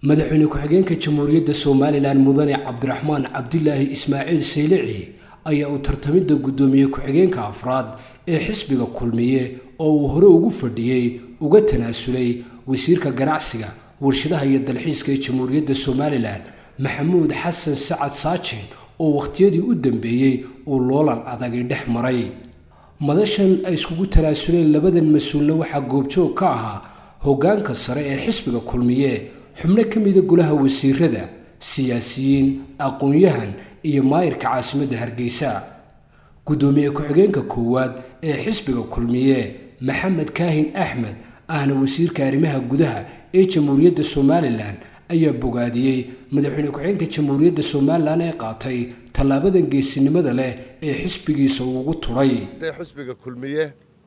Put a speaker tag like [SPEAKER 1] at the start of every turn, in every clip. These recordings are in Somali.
[SPEAKER 1] madaxweyne ku-xigeenka jamhuuriyadda somalilan mudane cabdiraxmaan cabdilaahi ismaaciil saylici ayaa uu tartamidda guddoomiye ku-xigeenka afraad ee xisbiga kulmiye oo uu hore ugu fadhiyey uga tanaasulay wasiirka ganacsiga warshadaha iyo dalxiiska ee jamhuuriyadda somalilan maxamuud xasan sacad saajin oo wakhtiyadii u dambeeyey uu loolan adagi dhex maray madashan ay iskugu tanaasuleen labadan mas-uulna waxaa goobjoog ka ahaa hoggaanka sare ee xisbiga kulmiye xubno ka mida golaha wasiirada siyaasiyiin aqoon-yahan iyo maayirka caasimadda hargeysa guddoomiye ku-xigeenka koowaad ee xisbiga kulmiye maxamed kaahin axmed ahna wasiirka arrimaha gudaha ee jamhuuriyadda somalilan ayaa bogaadiyey madaxweyne ku-xigeenka jamhuuriyadda somalilan ee qaatay tallaabadan geesinimada leh ee xisbigiisa uu ugu turay
[SPEAKER 2] xusbiga kulmiye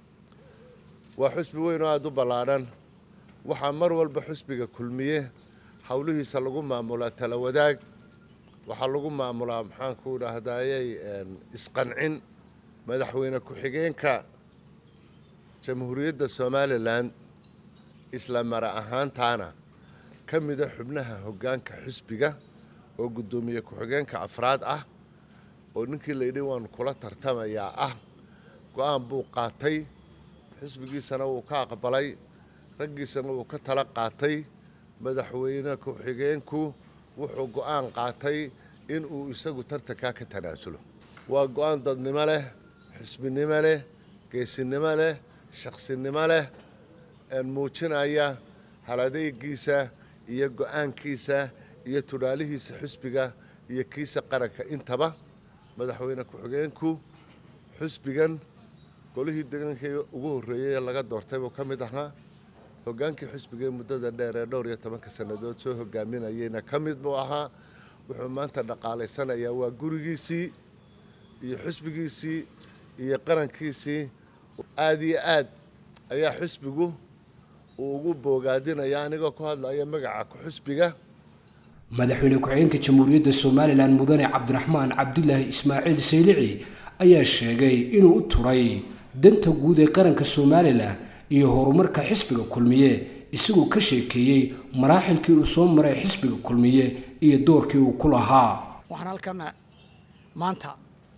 [SPEAKER 2] waa xusbi weyn oo aada u ballaadhan waxaa mar walba xusbiga kulmiye howlihiisa lagu maamulaa tala wadaag waxaa lagu maamulaa maxaanku dhahdaayey isqancin madaxweyne ku-xigeenka jamhuuriyadda somalilan isla mara ahaantaana ka mida xubnaha hoggaanka xusbiga oo guddoomiye ku-xigeenka afraad ah oo ninkii layidhi waanu kula tartamayaa ah go-aan buu qaatay xisbigiisana wuu ka aqbalay raggiisana wuu ka tala qaatay madaxweyne ku-xigeenku wuxuu go-aan qaatay inuu isagu tartankaa ka tanaasulo waa go-aan dadnimo leh xisbinimo leh geesinimo leh shaqsinimo leh muujinaya haladeygiisa iyo go-aankiisa iyo tudhaalihiisa xusbiga iyo kiisa qaranka intaba madaxweyne ku-xigeenku xusbigan golihii degankii ugu horreeyey laga doortay buu ka mid ahaa hoggaankii xusbigaee muddada dheer ee dhowr iyo tobanka sannadood soo hogaaminayeyna ka mid buu ahaa wuxuu maanta dhaqaalaysanayaa waa gurigiisii iyo xusbigiisii iyo qarankiisii aada iyo aad ayaa xusbigu uu ugu boogaadinaya anigoo ku hadlaya magaca ku-xusbiga
[SPEAKER 1] madaxweyne ku-xigeenka jamhuuriyadda somalilan mudane cabdiraxmaan cabdilaahi ismaaciil saylici ayaa sheegay inuu u turay danta guud ee qaranka somalilan iyo horumarka xisbiga kulmiye isagoo ka sheekeeyey maraaxilkii uu soo maray xisbiga kulmiye iyo doorkii uu ku lahaa
[SPEAKER 3] waxaan halkana maanta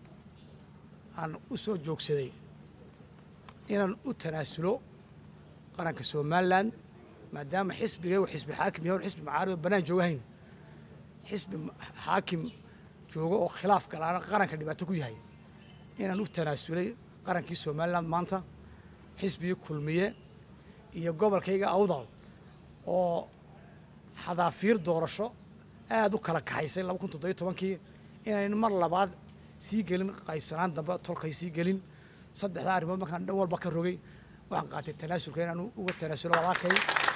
[SPEAKER 3] aan u soo joogsaday inaan u tanaasulo qaranka somalilan maadaama xisbiga uu xisbi xaakim yahay xisbi macaarib oo bannaan joogahayn xisbi xaakim joogo oo khilaaf galaana qaranka dhibaato ku yahay inaan u tanaasulay qarankii somalilan maanta xisbigii kulmiye iyo gobolkayga awdal oo xadaafiir doorasho aada u kala kaxaysay laba kun toddobiyo tobankii inayn mar labaad sii gelin qaybsanaan dambe tolkay sii gelin saddexdaa arrimood markaan dhan walba ka rogay waxaan qaatay tanaasulka inaan uga tanaasulo walaalkay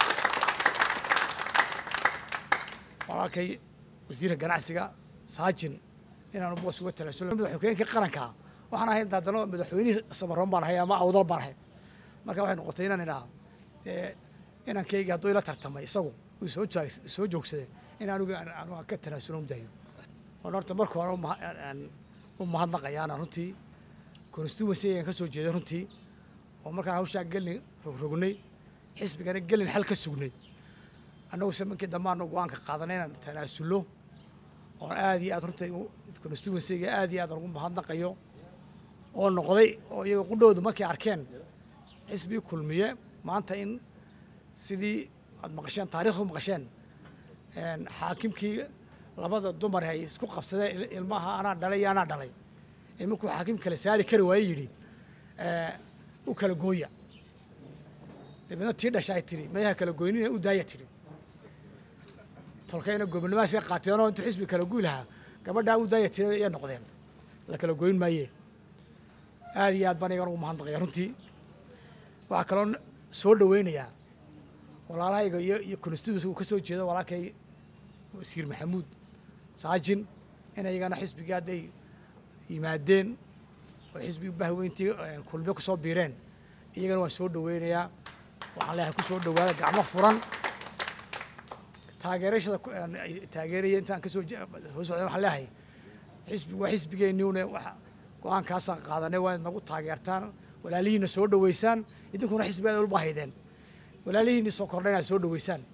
[SPEAKER 3] walaalkay wasiirka ganacsiga saajin inaan boos uga tanaasulo madaxweynkii qaranka waxaan ahay daadano madaxweynihii samaroon baan ahay ama awdal baan ahay marka waxay noqotay inaan idhaha inankayga hadduu ila tartamay isagu uu soo soo joogsaday in anigu anuga ka tanaasulo mudayo oon horta marka hore u mahadnaqayaana runtii constituency ayaan ka soo jeeday runtii oo markaan hawshaa gelin rogrognay xisbigana gelin xal ka sugnay annagu se markii dambe aanu go-aanka qaadanay inaan tanaasullo oon aada iyo aad runtii constituencyga aada iyo aad ugu mahadnaqayo oo noqday oo iyaga qudhowda markay arkeen xisbii kulmiye maanta in sidii aad maqasheen taarikhdu maqasheen xaakimkii labada dumar ay isku qabsadeen ilmaha anaa dhalay iyo anaa dhalay ee markuu xaakim kala saari kari waaye yidhi u kala gooya dabeedna tii dhasha ay tidhi mayaha kala goynina u daaya tidhi tolkayna gobonnimahaasay qaateenoo intuu xisbi kala guy lahaa gabadhaa u daaya tidhi ayay noqdeen la kala goyn maayee aada iyo aad baan iyagan ugu mahadnaqaya runtii waxaa kaloo soo dhaweynayaa walaalahayga iyo iyo constituency uu ka soo jeedo walaalkay wasiir maxamuud saajin in iyagana xisbigii hadday yimaadeen oo xisbigii bahweyntii kulmiyo kusoo biireen iyagana waan soo dhaweynayaa waxaan leeyahay kusoo dhawaada gacmo furan taageerashada taageeraya intaan kasoo soo socda waxaan leeyahay xisbi waa xisbigeenniune go-aankaasaan qaadanay waa inaad nagu taageertaan walaalihiina soo dhaweysaan idinkuna xisbigaad ulba haydeen walaalihiinii soo kordha inaad soo dhaweysaan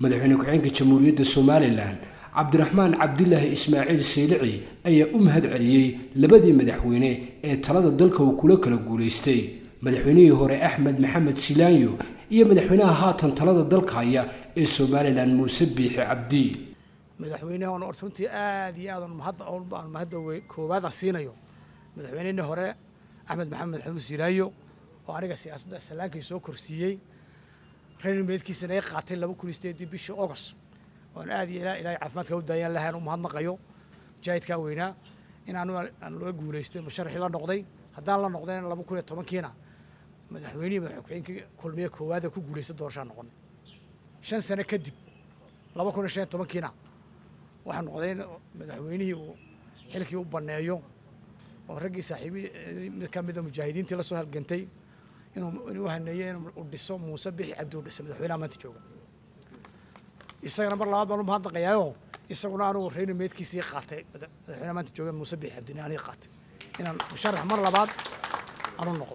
[SPEAKER 1] madaxweyne ku-xigeenka jamhuuriyadda somalilan cabdiraxmaan cabdilaahi ismaaciil saylici ayaa u mahad celiyey labadii madaxweyne ee talada dalka uu kula kala guulaystay madaxweynihii hore axmed maxamed silaanyo iyo madaxweynaha haatan talada dalka haya ee somalilan muuse biixi cabdi
[SPEAKER 3] madaxweynaha oon orta runtii aad iyo aad mahadda aan mahadda koowaad aan siinayo madaxweynihii hore axmed maxamed xamuud silaayo oo aniga siyaasadda salaankii soo korsiiyey reernimeedkiisana ay qaatay laba kun iyo sideedii bishii august oon aad iyo ilaahay caafimaadka u daayaan lahayn u mahadnaqayo mujaahidkaa weynaa in aanu aan looga guulaystay musharaxii la noqday haddaan la noqdayna laba kun iyo tobankiina madaxweynihii madax ku-xigeenkii kulmiye koowaada ku guulaystay doorashaan noqonay shan sano kadib laba kun iyo shan iyo tobankiina waxaa noqday in madaxweynihii uu xilkii u banneeyo oo raggii saaxiibi mid ka mida mujaahidiintii la soo halgantay inuu inuu haneeyo inuu dhiso muuse bixi cabdi uu dhisay madaxweynaha maanta jooga isagana mar labaad baan u mahadnaqayaayo isaguna anugu reeni meedkiisii qaatay madaxweynaha maanta jooga muuse bixi cabdini aniga qaatay inaan musharax mar labaad aanu noqdo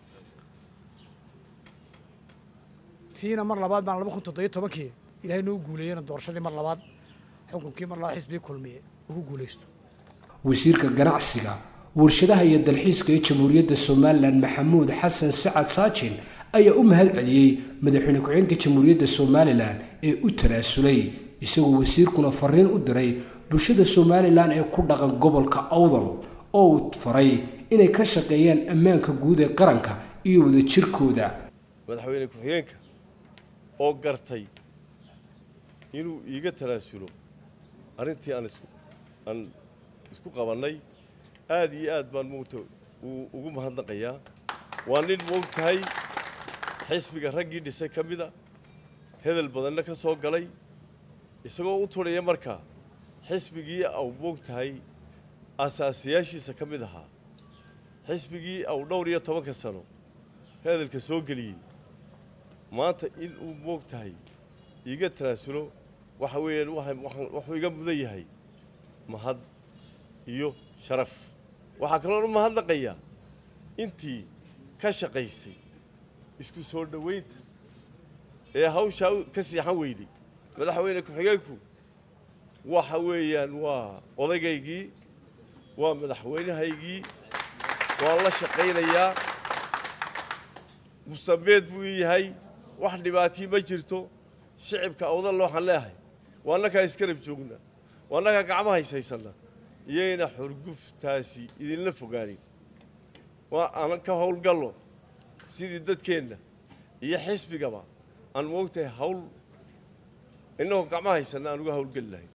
[SPEAKER 3] tiina mar labaad baan laba kun toddobiyo tobankii ilaahay noo guuleeyena doorashadii mar labaad xukunkii mar labaad xisbigii kulmiye ugu guulaysto
[SPEAKER 1] wasiirka ganacsiga warshadaha iyo dalxiiska ee jamhuuriyadda somalilan maxamuud xasan sacad saajin ayaa u mahad celiyey madaxweyne ku-xigeenka jamhuuriyadda somalilan ee u tanaasulay isagoo wasiirkuna fariin u diray bulshada somalilan ee ku dhaqan gobolka awdal oo uu faray inay ka shaqeeyaan ammaanka guud ee qaranka iyo wadajirkooda
[SPEAKER 4] madaxweyne ku-xigeenka oo gartay inuu iiga tanaasulo arrintii aan isku aan isku qabannay aad iyo aad baan moogta uu ugu mahadnaqayaa waa nin moog tahay xisbiga raggii dhisay ka mida hedel badanna ka soo galay isagoo u turhaya markaa xisbigii au moog tahay asaasiyaashiisa ka mid ahaa xisbigii au dhowr iyo tobanka sano hedelka soo geliyey maanta in uu moog tahay iiga tanaasulo waxa weeyaan wuxuu iga mudan yahay mahad iyo sharaf waxaa kaloo u mahadnaqayaa intii ka shaqaysay isku soo dhowaynta ee hawshaa ka siixan weyday madaxweyne ku-xigeenku waxa weeyaan waa odaygaygii waa madaxweynahaygii waan la shaqaynayaa mustabeed buu ii yahay wax dhibaatii ma jirto shicibka awdalla waxaan leeyahay waa annakaa iskarab joogna waa annakaa gacma hayshaysanna iyayna xurguftaasi idinla fogaanin waa aan ka howlgallo sidii dadkeenna iyo xisbigaba aan moogtahay hawl innagoo gacma haysanna aan uga howlgeli lahayn